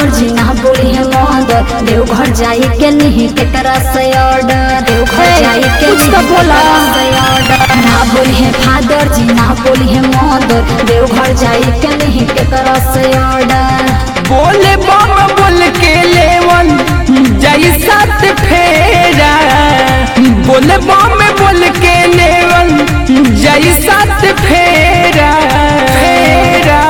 जी ना बोली है मदर देवघर जाई के नहीं केकरा से ऑर्डर देवघर जाई के कुछ तो नहीं बोला। केकरा से ऑर्डर ना बोली है फादर जी ना बोली है मदर देवघर जाई के नहीं केकरा से ऑर्डर बोले बम बोल के लेवन जई सात फेरा बोले बम बोल के लेवन जई सात फेरा फेरा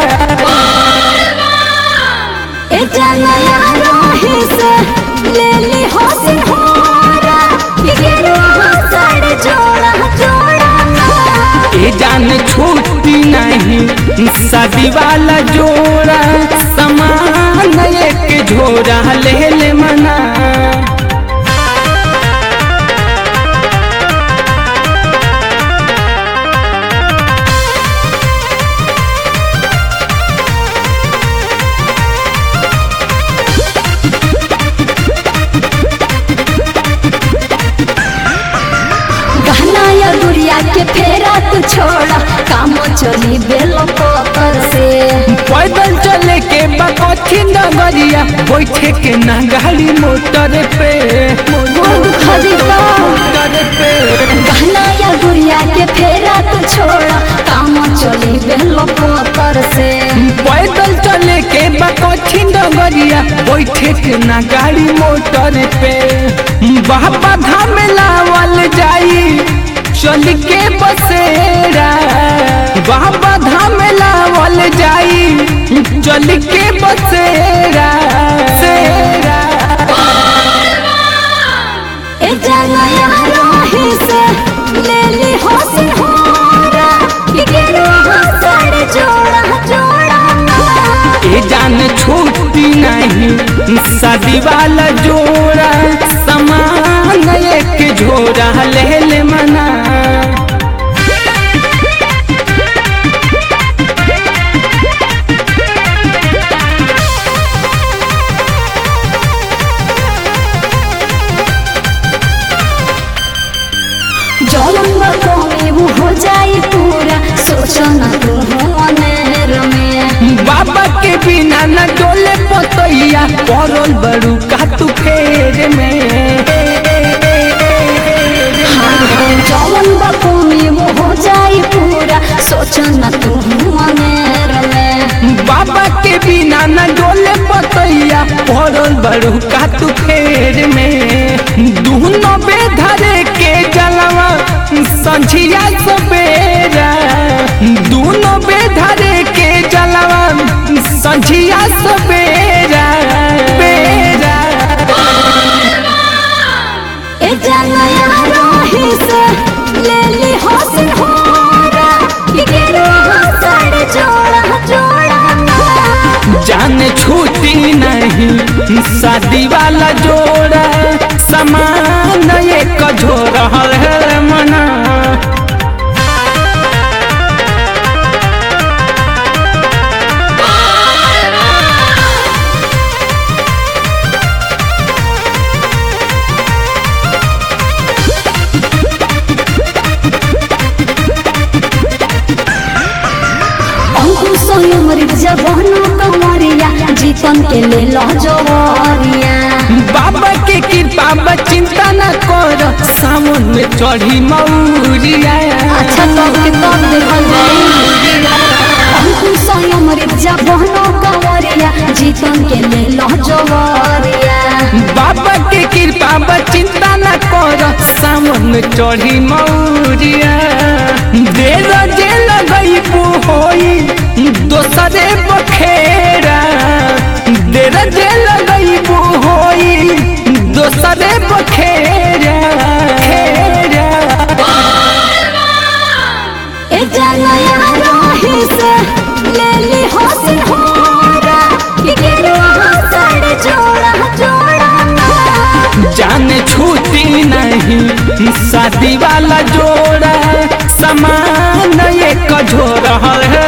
ए जनया राही से ले ली हो सिंहारा ये गेरुआ साड़ जोड़ा जोड़ा ना ए जान छूटी नहीं शादी वाला जोड़ा समान एक झोरा ले ले मना गहना या गुड़िया के फेरा तू छोड़ा काम चली बेलो पकर से पैदल चले के बकथी नगरिया बैठे के ना गाड़ी मोटर पे बहुत खरीदा मोटर पे गहना या गुड़िया के फेरा तू छोड़ा काम चली बेलो पकर से पैदल चले के बकथी नगरिया बैठे के ना गाड़ी मोटर पे बाबा धाम लावल जाई चल के बसेरा बाबा धाम लावल जाई चल के बसेरा सेरा ए जनया राही से ले ली हो सिंहारा ये गेरुआ साड़ जोड़ा जोड़ा ना ए जान छूटी नहीं शादी वाला जोड़ा समान एक झोरा ले ले मना जौन कमी वो हो जाई पूरा सोचो ना तू अनेर में बाबा के बिना न डोले पतैया पड़ल बड़ू का तू फेर में जौन कमी वो हो जाई पूरा सोचो ना तू अनेर में बाबा के बिना न डोले पतैया पड़ल बड़ू का तू फेर में दूनो बेधरे के जलवा संझिया सवेरा दूनो बेधरे के जलवा संझिया सवेरा बेरा ए जनया राही से ले ली हो सिंहारा ये गेरुआ साड़ जोड़ा जोड़ा ना जान छूटी नहीं शादी वाला जोड़ा समान एक झोरा है मना अंकुश उमर जवानो कमरिया जीतन के ले लो जोरिया बाबा के कृपा बा चिंता न कर सावन में चढ़ी मौरिया अच्छा तब के तब देखल जाई अंकुश उमर जवानो कमरिया जीतन के ले लो जोरिया बाबा के कृपा बा चिंता न कर सावन में चढ़ी मौरिया देर जे लगई होई दोसरे बखेरा देर जे लगई होई दोसरे बखेरा खेरा ए जनया राही से ले ली हो सिंहारा ये गेरुआ साड़ जोड़ा जोड़ा ना जान छूटी नहीं शादी वाला जोड़ा समान एक झोरा है